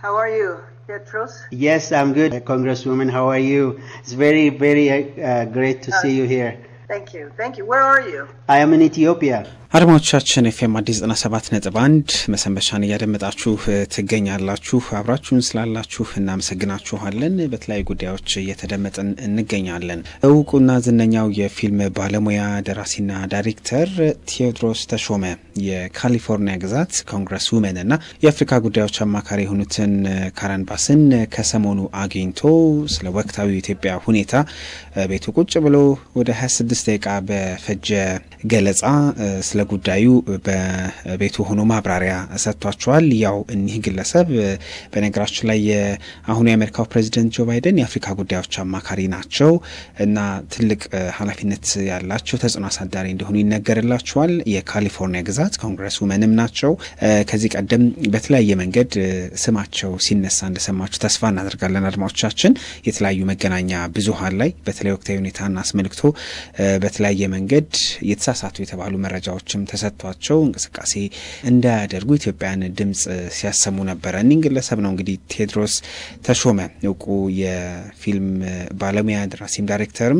How are you, Petros? Yes, I'm good, Congresswoman. How are you? It's very, very uh, great to see you here. Thank you. Thank you. Where are you? I am in Ethiopia. አድማጮቻችን ኤፍኤም አዲስ ዘጠና ሰባት ነጥብ አንድ መሰንበቻን እያደመጣችሁ ትገኛላችሁ። አብራችሁን ስላላችሁ እናመሰግናችኋለን። በተለያዩ ጉዳዮች እየተደመጥን እንገኛለን። እውቁና ዝነኛው የፊልም ባለሙያ ደራሲና ዳይሬክተር ቴዎድሮስ ተሾመ የካሊፎርኒያ ግዛት ኮንግረስ ውመን እና የአፍሪካ ጉዳዮች አማካሪ የሆኑትን ካረን ባስን ከሰሞኑ አግኝቶ ስለ ወቅታዊ የኢትዮጵያ ሁኔታ ቤቱ ቁጭ ብሎ ወደ 26 ደቂቃ በፈጀ ገለጻ ስለ ጉዳዩ በቤቱ ሆኖ ማብራሪያ ሰጥቷቸዋል። ያው እኒህ ግለሰብ በነገራችን ላይ የአሁኑ የአሜሪካው ፕሬዚደንት ጆ ባይደን የአፍሪካ ጉዳዮች አማካሪ ናቸው እና ትልቅ ኃላፊነት ያላቸው ተጽዕኖ አሳዳሪ እንደሆኑ ይነገርላቸዋል። የካሊፎርኒያ ግዛት ኮንግረስ ውመንም ናቸው። ከዚህ ቀደም በተለያየ መንገድ ስማቸው ሲነሳ እንደሰማችሁ ተስፋ እናደርጋለን። አድማጮቻችን የተለያዩ መገናኛ ብዙኃን ላይ በተለይ ወቅታዊ ሁኔታን አስመልክቶ በተለያየ መንገድ የተሳሳቱ የተባሉ መረጃዎችም ተሰጥቷቸው እንቅስቃሴ እንዳያደርጉ ኢትዮጵያን ድምጽ ሲያሰሙ ነበረ። እኒህ ግለሰብ ነው እንግዲህ ቴዎድሮስ ተሾመ እውቁ የፊልም ባለሙያ ደራሲም ዳይሬክተርም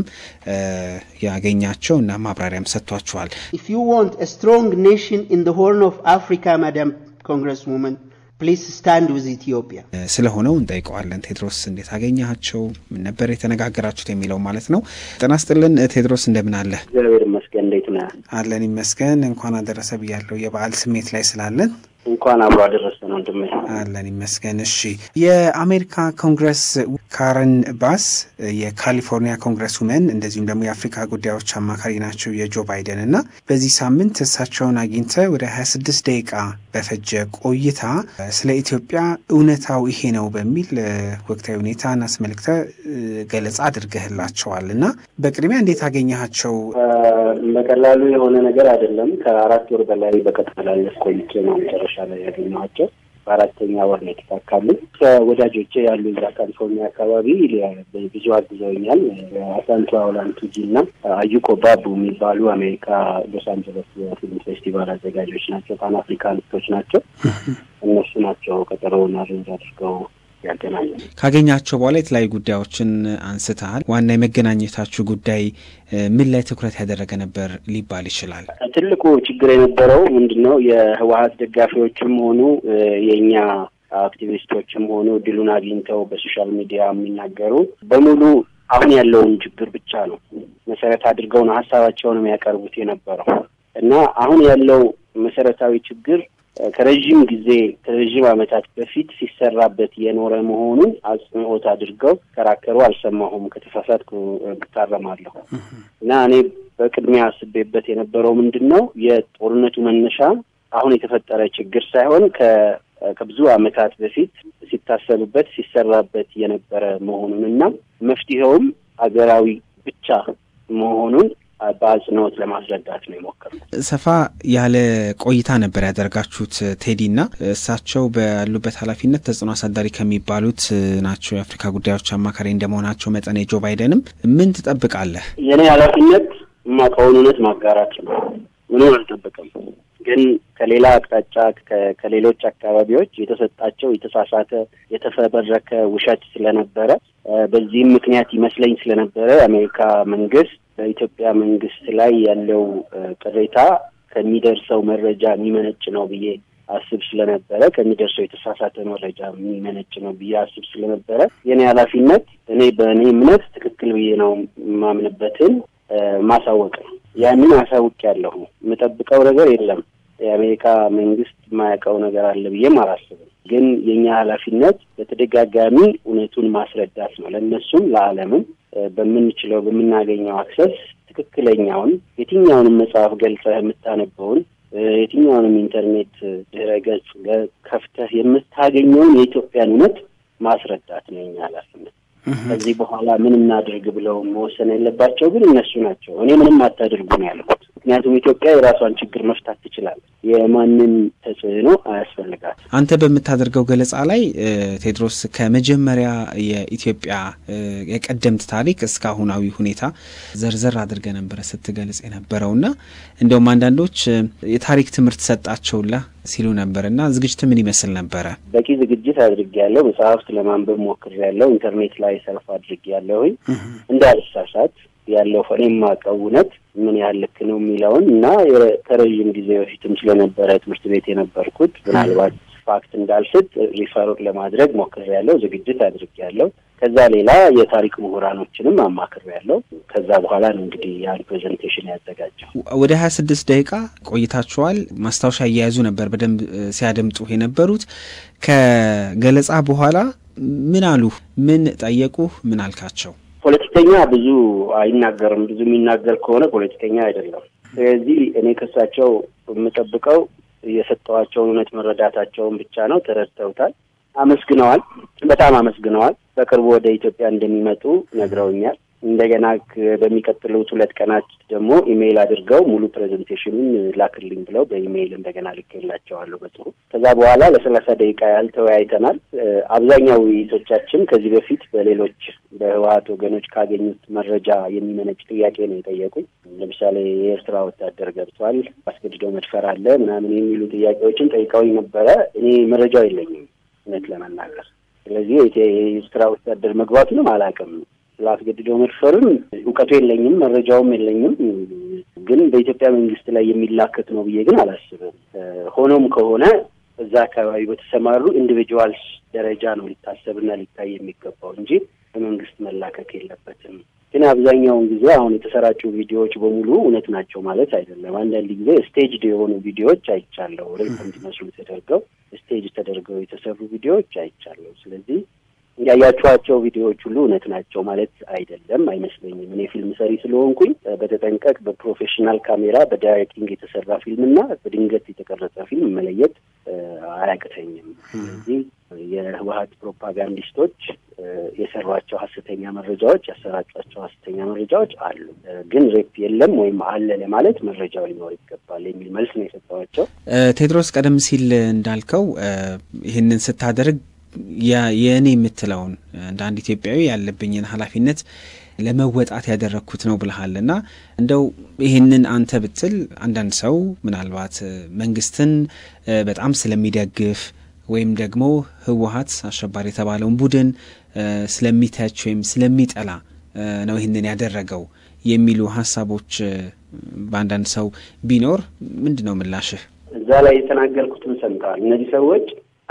ያገኛቸው እና ማብራሪያም ሰጥቷቸዋል። If you want a strong nation in the Horn of Africa, Madam Congresswoman, ፕሊዝ ስታንድ ዊዝ ኢትዮጵያ ስለሆነው እንጠይቀዋለን። ቴድሮስ እንዴት አገኘሃቸው? ምን ነበር የተነጋገራችሁት የሚለው ማለት ነው። ጤና ይስጥልን ቴድሮስ፣ እንደምን አለ? እግዚአብሔር ይመስገን። እንዴት ነህ? አለን ይመስገን። እንኳን አደረሰ ብያለሁ። የበዓል ስሜት ላይ ስላለን እንኳን አብሮ አደረሰን ወንድሜ። አለን ይመስገን። እሺ የአሜሪካ ኮንግረስ ካረን ባስ የካሊፎርኒያ ኮንግረስ ውመን እንደዚሁም ደግሞ የአፍሪካ ጉዳዮች አማካሪ ናቸው የጆ ባይደን እና በዚህ ሳምንት እሳቸውን አግኝተ ወደ 26 ደቂቃ በፈጀ ቆይታ ስለ ኢትዮጵያ እውነታው ይሄ ነው በሚል ወቅታዊ ሁኔታን አስመልክተ ገለጻ አድርገህላቸዋል እና በቅድሚያ እንዴት አገኘሃቸው? በቀላሉ የሆነ ነገር አይደለም። ከአራት ወር በላይ በቀጠላለስ ቆይቼ ነው መጨረሻ ላይ ያገኘኋቸው። በአራተኛ ወር ነው የተሳካልኝ። ከወዳጆቼ ያሉ እዛ ካሊፎርኒያ አካባቢ ብዙ አግዘውኛል። አሳንቱ አውላንቱጂ እና አዩኮ ባቡ የሚባሉ አሜሪካ ሎስ አንጀለስ የፊልም ፌስቲቫል አዘጋጆች ናቸው። ፓን አፍሪካኒስቶች ናቸው። እነሱ ናቸው ቀጠሮውን አሬንጅ አድርገው ያገናኙ። ካገኛቸው በኋላ የተለያዩ ጉዳዮችን አንስተሃል። ዋና የመገናኘታችሁ ጉዳይ ምን ላይ ትኩረት ያደረገ ነበር ሊባል ይችላል? ትልቁ ችግር የነበረው ምንድን ነው? የህወሀት ደጋፊዎችም ሆኑ የእኛ አክቲቪስቶችም ሆኑ እድሉን አግኝተው በሶሻል ሚዲያ የሚናገሩ በሙሉ አሁን ያለውን ችግር ብቻ ነው መሰረት አድርገው ነው ሀሳባቸውን የሚያቀርቡት የነበረው እና አሁን ያለው መሰረታዊ ችግር ከረዥም ጊዜ ከረዥም ዓመታት በፊት ሲሰራበት የኖረ መሆኑን አጽንኦት አድርገው ከራከሩ አልሰማሁም። ከተሳሳትኩ እታረማለሁ። እና እኔ በቅድሚያ አስቤበት የነበረው ምንድን ነው የጦርነቱ መነሻ አሁን የተፈጠረ ችግር ሳይሆን ከብዙ ዓመታት በፊት ሲታሰብበት ሲሰራበት የነበረ መሆኑን እና መፍትሄውም አገራዊ ብቻ መሆኑን በአጽንኦት ለማስረዳት ነው የሞከርኩት። ሰፋ ያለ ቆይታ ነበር ያደርጋችሁት ቴዲ እና እሳቸው ባሉበት ኃላፊነት ተጽዕኖ አሳዳሪ ከሚባሉት ናቸው። የአፍሪካ ጉዳዮች አማካሪ እንደመሆናቸው መጠን የጆ ባይደንም ምን ትጠብቃለህ? የእኔ ኃላፊነት የማውቀውን እውነት ማጋራት ነው። ምንም አልጠብቅም። ግን ከሌላ አቅጣጫ ከሌሎች አካባቢዎች የተሰጣቸው የተሳሳተ የተፈበረከ ውሸት ስለነበረ በዚህም ምክንያት ይመስለኝ ስለነበረ የአሜሪካ መንግስት በኢትዮጵያ መንግስት ላይ ያለው ቅሬታ ከሚደርሰው መረጃ የሚመነጭ ነው ብዬ አስብ ስለነበረ ከሚደርሰው የተሳሳተ መረጃ የሚመነጭ ነው ብዬ አስብ ስለነበረ የእኔ ኃላፊነት እኔ በእኔ እምነት ትክክል ብዬ ነው የማምንበትን ማሳወቅ ነው። ያንን አሳውቅ ያለሁ የምጠብቀው ነገር የለም። የአሜሪካ መንግስት የማያውቀው ነገር አለ ብዬም አላስብም። ግን የእኛ ኃላፊነት በተደጋጋሚ እውነቱን ማስረዳት ነው ለእነሱም ለዓለምም በምንችለው በምናገኘው አክሰስ ትክክለኛውን የትኛውንም መጽሐፍ ገልጸህ የምታነበውን የትኛውንም ኢንተርኔት ድረ ገጽ ከፍተህ የምታገኘውን የኢትዮጵያን እውነት ማስረዳት ነው የኛ ኃላፊነት። ከዚህ በኋላ ምን እናድርግ ብለው መወሰን ያለባቸው ግን እነሱ ናቸው። እኔ ምንም አታድርጉ ነው ያልኩት። ምክንያቱም ኢትዮጵያ የራሷን ችግር መፍታት ትችላለች። የማንም ተጽዕኖ አያስፈልጋት። አንተ በምታደርገው ገለጻ ላይ ቴድሮስ ከመጀመሪያ የኢትዮጵያ የቀደምት ታሪክ እስከ አሁናዊ ሁኔታ ዘርዘር አድርገ ነበረ ስትገልጽ የነበረውና እንደውም አንዳንዶች የታሪክ ትምህርት ሰጣቸውላ ሲሉ ነበር እና ዝግጅት ምን ይመስል ነበረ? በቂ ዝግጅት አድርጌያለሁ። መጽሐፍት ለማንበብ ሞክሬያለሁ። ኢንተርኔት ላይ ሰልፍ አድርጌያለሁኝ እንዳልሳሳት ያለው እኔ የማውቀው እውነት ምን ያህል ልክ ነው የሚለውን እና ከረዥም ጊዜ በፊትም ስለነበረ ትምህርት ቤት የነበርኩት ምናልባት ፋክት እንዳልስጥ ሪፈር ለማድረግ ሞክሬያለሁ። ዝግጅት አድርጌያለሁ። ከዛ ሌላ የታሪክ ምሁራኖችንም አማክሬያለሁ። ከዛ በኋላ ነው እንግዲህ ያን ፕሬዘንቴሽን ያዘጋጀው። ወደ ሀያ ስድስት ደቂቃ ቆይታችኋል። ማስታወሻ እየያዙ ነበር በደንብ ሲያደምጡ የነበሩት። ከገለጻ በኋላ ምን አሉ? ምን ጠየቁ? ምን አልካቸው? ፖለቲከኛ ብዙ አይናገርም። ብዙ የሚናገር ከሆነ ፖለቲከኛ አይደለም። ስለዚህ እኔ ከሳቸው የምጠብቀው የሰጠዋቸውን እውነት መረዳታቸውን ብቻ ነው። ተረድተውታል። አመስግነዋል። በጣም አመስግነዋል። በቅርቡ ወደ ኢትዮጵያ እንደሚመጡ ነግረውኛል። እንደገና በሚቀጥሉት ሁለት ቀናት ደግሞ ኢሜይል አድርገው ሙሉ ፕሬዘንቴሽኑን ላክልኝ ብለው በኢሜይል እንደገና ልኬላቸዋለሁ በጽሁፍ። ከዛ በኋላ ለሰላሳ ደቂቃ ያህል ተወያይተናል። አብዛኛው ውይይቶቻችን ከዚህ በፊት በሌሎች በህወሀት ወገኖች ካገኙት መረጃ የሚመነጭ ጥያቄ ነው የጠየቁኝ። ለምሳሌ የኤርትራ ወታደር ገብቷል፣ አስገድደው መድፈር አለ ምናምን የሚሉ ጥያቄዎችን ጠይቀውኝ ነበረ። እኔ መረጃው የለኝም እውነት ለመናገር ስለዚህ የኤርትራ ወታደር መግባቱንም አላውቅም። ስላስገድደው መድፈርም እውቀቱ የለኝም፣ መረጃውም የለኝም። ግን በኢትዮጵያ መንግስት ላይ የሚላከት ነው ብዬ ግን አላስብም። ሆኖም ከሆነ እዛ አካባቢ በተሰማሩ ኢንዲቪጁዋልስ ደረጃ ነው ሊታሰብና ሊታይ የሚገባው እንጂ በመንግስት መላከክ የለበትም። ግን አብዛኛውን ጊዜ አሁን የተሰራጩ ቪዲዮዎች በሙሉ እውነት ናቸው ማለት አይደለም። አንዳንድ ጊዜ ስቴጅድ የሆኑ ቪዲዮዎች አይቻለሁ። ሬፕ እንዲመስሉ ተደርገው ስቴጅ ተደርገው የተሰሩ ቪዲዮዎች አይቻለሁ። ስለዚህ ያያችኋቸው ቪዲዮዎች ሁሉ እውነት ናቸው ማለት አይደለም አይመስለኝም። እኔ ፊልም ሰሪ ስለሆንኩኝ በተጠንቀቅ በፕሮፌሽናል ካሜራ በዳይሬክቲንግ የተሰራ ፊልምና በድንገት የተቀረጸ ፊልም መለየት አያቅተኝም። ስለዚህ የህወሀት ፕሮፓጋንዲስቶች የሰሯቸው ሀሰተኛ መረጃዎች፣ ያሰራጯቸው ሀሰተኛ መረጃዎች አሉ። ግን ሬፕ የለም ወይም አለ ለማለት መረጃው ሊኖር ይገባል የሚል መልስ ነው የሰጠዋቸው። ቴድሮስ፣ ቀደም ሲል እንዳልከው ይህንን ስታደርግ የእኔ የምትለውን እንደ አንድ ኢትዮጵያዊ ያለብኝን ኃላፊነት ለመወጣት ያደረግኩት ነው ብልሃል እና እንደው ይህንን አንተ ብትል አንዳንድ ሰው ምናልባት መንግስትን በጣም ስለሚደግፍ ወይም ደግሞ ህወሀት አሸባሪ የተባለውን ቡድን ስለሚተች ወይም ስለሚጠላ ነው ይህንን ያደረገው የሚሉ ሀሳቦች በአንዳንድ ሰው ቢኖር ምንድን ነው ምላሽህ? እዛ ላይ የተናገርኩትን ሰምተዋል። እነዚህ ሰዎች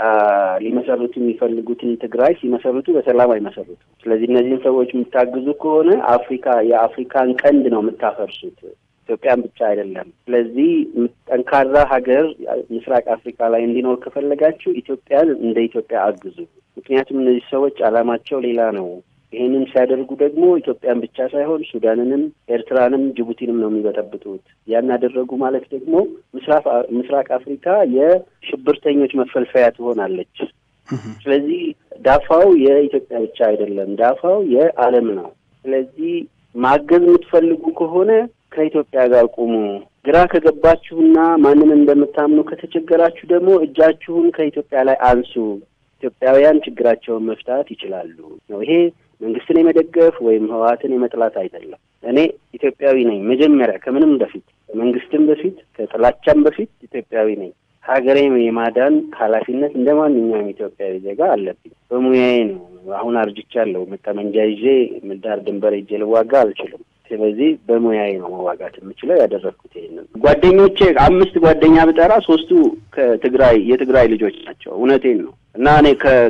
ሊመሰርቱ የሚፈልጉትን ትግራይ ሲመሰርቱ በሰላም አይመሰርቱ። ስለዚህ እነዚህን ሰዎች የምታግዙ ከሆነ አፍሪካ የአፍሪካን ቀንድ ነው የምታፈርሱት፣ ኢትዮጵያን ብቻ አይደለም። ስለዚህ ጠንካራ ሀገር ምስራቅ አፍሪካ ላይ እንዲኖር ከፈለጋችሁ ኢትዮጵያን እንደ ኢትዮጵያ አግዙ። ምክንያቱም እነዚህ ሰዎች ዓላማቸው ሌላ ነው። ይህንን ሲያደርጉ ደግሞ ኢትዮጵያን ብቻ ሳይሆን ሱዳንንም፣ ኤርትራንም ጅቡቲንም ነው የሚበጠብጡት። ያን ያደረጉ ማለት ደግሞ ምስራቅ አፍሪካ የሽብርተኞች መፈልፈያ ትሆናለች። ስለዚህ ዳፋው የኢትዮጵያ ብቻ አይደለም፣ ዳፋው የዓለም ነው። ስለዚህ ማገዝ የምትፈልጉ ከሆነ ከኢትዮጵያ ጋር ቁሙ። ግራ ከገባችሁና ማንን እንደምታምኑ ከተቸገራችሁ ደግሞ እጃችሁን ከኢትዮጵያ ላይ አንሱ። ኢትዮጵያውያን ችግራቸውን መፍታት ይችላሉ ነው ይሄ መንግስትን የመደገፍ ወይም ህወሀትን የመጥላት አይደለም። እኔ ኢትዮጵያዊ ነኝ። መጀመሪያ ከምንም በፊት ከመንግስትም በፊት ከጥላቻም በፊት ኢትዮጵያዊ ነኝ። ሀገሬም የማዳን ኃላፊነት እንደ ማንኛውም ኢትዮጵያዊ ዜጋ አለብኝ። በሙያዬ ነው። አሁን አርጅቻለሁ። ጠመንጃ ይዤ ዳር ድንበር ሄጄ ልዋጋ አልችልም። ስለዚህ በሙያዬ ነው መዋጋት የምችለው። ያደረግኩት ይሄንን። ጓደኞቼ አምስት ጓደኛ ብጠራ ሶስቱ ከትግራይ የትግራይ ልጆች ናቸው። እውነቴን ነው እና እኔ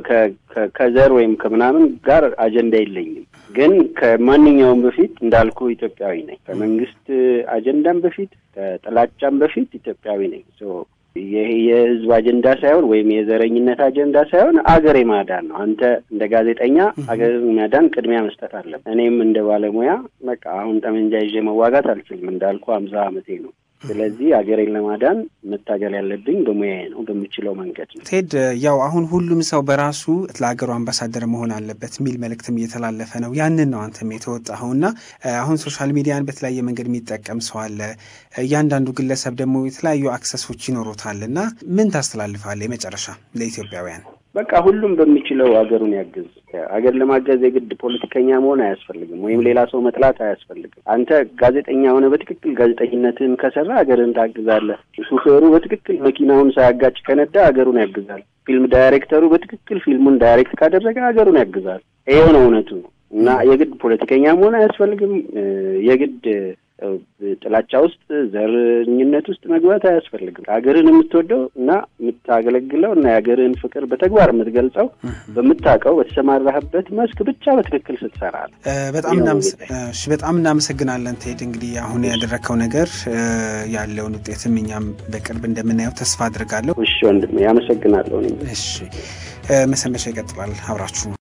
ከዘር ወይም ከምናምን ጋር አጀንዳ የለኝም። ግን ከማንኛውም በፊት እንዳልኩ ኢትዮጵያዊ ነኝ። ከመንግስት አጀንዳም በፊት ከጥላቻም በፊት ኢትዮጵያዊ ነኝ። ይህ የህዝብ አጀንዳ ሳይሆን ወይም የዘረኝነት አጀንዳ ሳይሆን አገር የማዳን ነው። አንተ እንደ ጋዜጠኛ አገር ማዳን ቅድሚያ መስጠት አለብህ። እኔም እንደ ባለሙያ በቃ አሁን ጠመንጃ ይዤ መዋጋት አልችልም። እንዳልኩ አምሳ አመቴ ነው። ስለዚህ ሀገሬን ለማዳን መታገል ያለብኝ በሙያዬ ነው፣ በምችለው መንገድ ነው። ቴድ ያው አሁን ሁሉም ሰው በራሱ ለሀገሩ አምባሳደር መሆን አለበት የሚል መልእክትም እየተላለፈ ነው። ያንን ነው አንተም የተወጣኸው እና አሁን ሶሻል ሚዲያን በተለያየ መንገድ የሚጠቀም ሰው አለ። እያንዳንዱ ግለሰብ ደግሞ የተለያዩ አክሰሶች ይኖሩታል እና ምን ታስተላልፋለህ? የመጨረሻ ለኢትዮጵያውያን በቃ ሁሉም በሚችለው ሀገሩን ያግዝ። ሀገር ለማገዝ የግድ ፖለቲከኛ መሆን አያስፈልግም፣ ወይም ሌላ ሰው መጥላት አያስፈልግም። አንተ ጋዜጠኛ ሆነ በትክክል ጋዜጠኝነትህን ከሰራ ሀገርን ታግዛለህ። ሹፌሩ በትክክል መኪናውን ሳያጋጭ ከነዳ ሀገሩን ያግዛል። ፊልም ዳይሬክተሩ በትክክል ፊልሙን ዳይሬክት ካደረገ ሀገሩን ያግዛል። ይሄው ነው እውነቱ እና የግድ ፖለቲከኛ መሆን አያስፈልግም። የግድ ጥላቻ ውስጥ ዘረኝነት ውስጥ መግባት አያስፈልግም። ሀገርን የምትወደው እና የምታገለግለው እና የሀገርን ፍቅር በተግባር የምትገልጸው በምታውቀው በተሰማራህበት መስክ ብቻ በትክክል ስትሰራ ነው። በጣም እናመሰግናለን ቴድ። እንግዲህ አሁን ያደረግከው ነገር ያለውን ውጤትም እኛም በቅርብ እንደምናየው ተስፋ አድርጋለሁ። እሺ ወንድሜ፣ ያመሰግናለሁ። እሺ መሰንበቻ ይቀጥላል። አብራችሁ